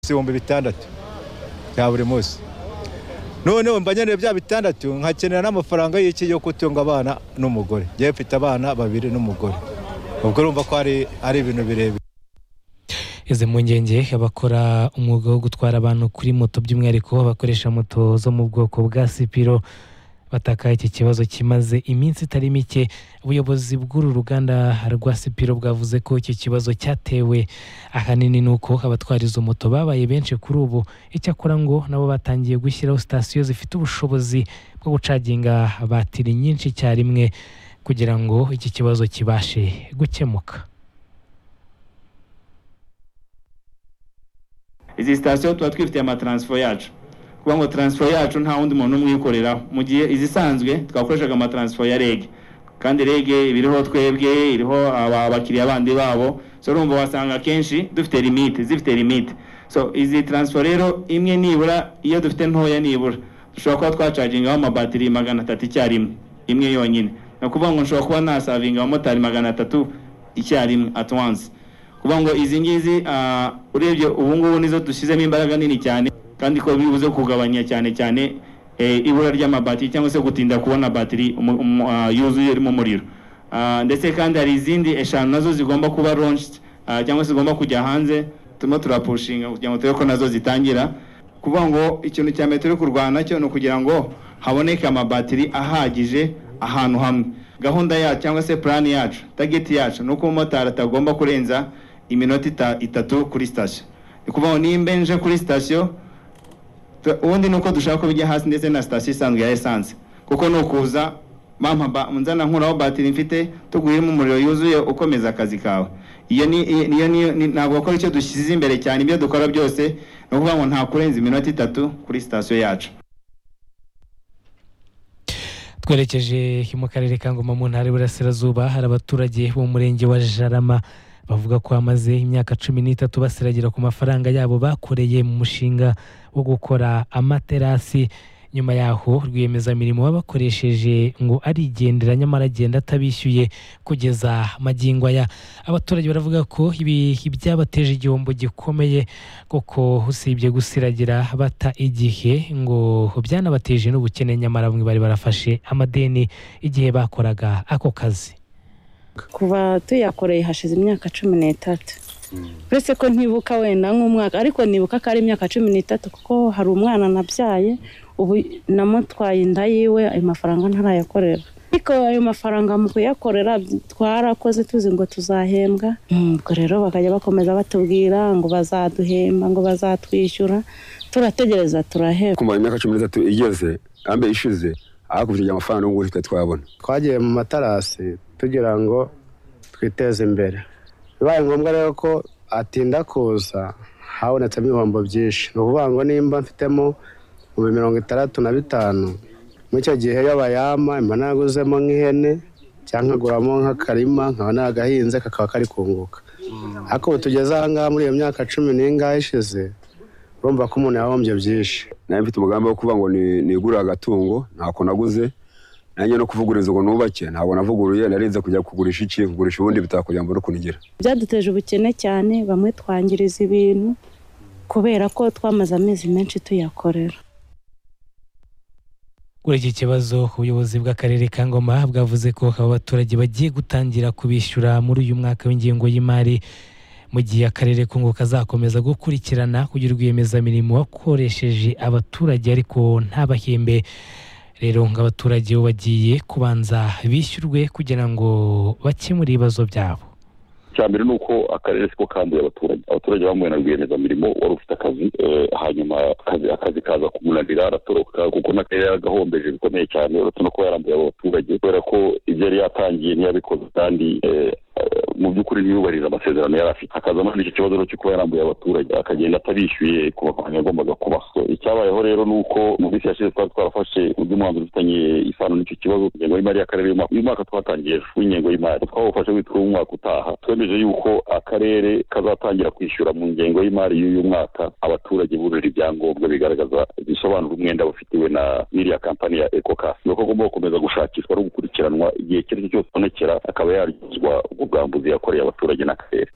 ibihumbi bitandatu bya buri munsi noneho mbanyanira bya bitandatu nkakenera n'amafaranga y'iki yo gutunga abana n'umugore ngewe mfite abana babiri n'umugore ubwo urumva ko ari ibintu birebire izi mpungenge abakora umwuga wo gutwara abantu kuri moto by'umwihariko abakoresha moto zo mu bwoko bwa sipiro bataka iki kibazo kimaze iminsi itari mike ubuyobozi bw'uru ruganda rwa sipiro bwavuze ko iki kibazo cyatewe ahanini ni uko abatwara izo moto babaye benshi kuri ubu icyakora ngo nabo batangiye gushyiraho sitasiyo zifite ubushobozi bwo gucaginga batiri nyinshi icyarimwe kugira ngo iki kibazo kibashe gukemuka izi sitasiyo tuba twifitiye amataransifo yacu kuba ngo taransifo yacu nta wundi muntu umwe uyikoreraho mu gihe izisanzwe twakoreshaga amataransifo ya rege kandi rege iba iriho twebwe iriho aba- abakiriya bandi babo so urumva wasanga akenshi dufite limite zifite limite so izi taransifo rero imwe nibura iyo dufite ntoya nibura dushobora kuba twacagingaho amabatiri magana atatu icyarimwe imwe yonyine ni ukuvuga ngo nshobora kuba nasavinga abamotari magana atatu icyarimwe at once kuvuga ngo izi ngizi ah, urebye ubu ngubu nizo dushyizemo imbaraga nini cyane kandi ko bibuze kugabanya cyane cyane eh, ibura ry'amabatiri cyangwa se gutinda kubona batiri umu- umu- ah, yuzuye irimo umuriro Ah, ndetse kandi hari izindi eshanu nazo zigomba kuba launched ah, cyangwa se zigomba kujya hanze turimo turapushinga kugira ngo turebe ko nazo zitangira kuvuga ngo ikintu cya metero kurwana cyo ni ukugira ngo haboneke amabatiri ahagije ahantu hamwe gahunda yacu cyangwa se purani yacu tageti yacu ni uko umumotari atagomba kurenza iminota ita- itatu kuri sitasiyo ni ukuvuga ngo nimba nje kuri sitasiyo Tu- ubundi ni uko dushaka ko bijya hasi ndetse na sitasiyo isanzwe ya esanse kuko ni ukuza mama ba nzana nkuraho batiri mfite tuguyemo umuriro yuzuye ukomeza akazi kawe iyo ni iyo ni- ni ntabwo bakora icyo dushyize imbere cyane ibyo dukora byose ni ukuvuga ngo nta kurenza iminota itatu kuri sitasiyo yacu twerekeje mu karere ka ngoma mu ntara y'uburasirazuba hari abaturage bo mu murenge wa jarama bavuga ko bamaze imyaka cumi n'itatu basiragira ku mafaranga yabo bakoreye mu mushinga wo gukora amaterasi nyuma yaho rwiyemezamirimo babakoresheje ngo arigendera nyamara agenda atabishyuye kugeza magingo aya abaturage baravuga ko ibi ibyabateje igihombo gikomeye kuko usibye gusiragira bata igihe ngo byanabateje n'ubukene nyamara bamwe bari barafashe amadeni igihe bakoraga ako kazi kuva tuyakoreye hashize imyaka cumi n'itatu uretse ko ntibuka wenda nk'umwaka ariko nibuka ko ari imyaka cumi n'itatu kuko hari umwana nabyaye ubu namutwaye inda yiwe ayo mafaranga ntarayakorera ariko ayo mafaranga mu kuyakorera twarakoze tuzi ngo tuzahembwa Mm, ubwo rero bakajya bakomeza batubwira ngo bazaduhemba ngo bazatwishyura turategereza turaheba kumara imyaka cumi n'itatu igeze ambe ishize hakurikije amafaranga n'ubu twe twabona twagiye mu matarasi tugira ngo twiteze imbere bibaye ngombwa rero ko atinda kuza habonetsemo ibihombo byinshi ni ukuvuga ngo nimba mfitemo mu mirongo itandatu na bitanu muri icyo gihe iyo bayama mba naguzemo nk'ihene cyangwa nkaguramo nk'akarima nkaba nagahinze kakaba kari kunguka ariko ubu tugeze ahangaha muri iyo myaka cumi n'ingahe ishize urumva ko umuntu yahombye byinshi nanjye mfite umugambi wo kuvuga ngo ni- nigurire agatungo ntako naguze nanjye no kuvuguriza ngo nubake ntabwo navuguruye narinze kujya kugurisha iki kugurisha ubundi bitaka kugira ngo n'ukunigira byaduteje ubukene cyane bamwe twangiriza ibintu kubera ko twamaze amezi menshi tuyakorera kuri iki kibazo ubuyobozi bw'akarere ka ngoma bwavuze ko abo baturage bagiye gutangira kubishyura muri uyu mwaka w'ingengo y'imari mu gihe akarere kungo kazakomeza gukurikirana kugira rwiyemezamirimo wakoresheje abaturage ariko ntabahembe rero ngo abaturage bo bagiye kubanza bishyurwe kugira ngo bakemure ibibazo byabo icya mbere ni uko akarere siko kanduye abaturage abaturage bamuwe na rwiyemezamirimo wari ufite akazi eh, hanyuma akazi akazi kaza kumunanira aratoroka kuko n'akarere yaragahombeje bikomeye cyane uretse no kuba yarambuye abo baturage kubera ko ibyo yari yatangiye ntiyabikoze kandi eh, eh, mu by'ukuri ntiyubahiriza amasezerano yari afite hakaza muri icyo kibazo rero cyo kuba yarambuye abaturage akagenda atabishyuye ku mafaranga yagombaga kubaha So, icyabayeho rero ni uko mu minsi yashize twari twarafashe undi mwanzuro ufitanye isano n'icyo kibazo ingengo y'imari y'akarere y'umwaka- uyu mwaka twatangiye ejo w'ingengo y'imari twawufashe witwa umwaka utaha twemeje yuko akarere kazatangira kwishyura mu ngengo y'imari y'uyu mwaka abaturage bujuje ibyangombwa bigaragaza bisobanura umwenda bafitiwe na n'iriya kampani ya ekokasi nuko agomba gukomeza gushakishwa no gukurikiranwa igihe icyo ari cyo cyose abonekera akaba yaryozwa ubwo bwambuzi yakoreye abaturage n'akarere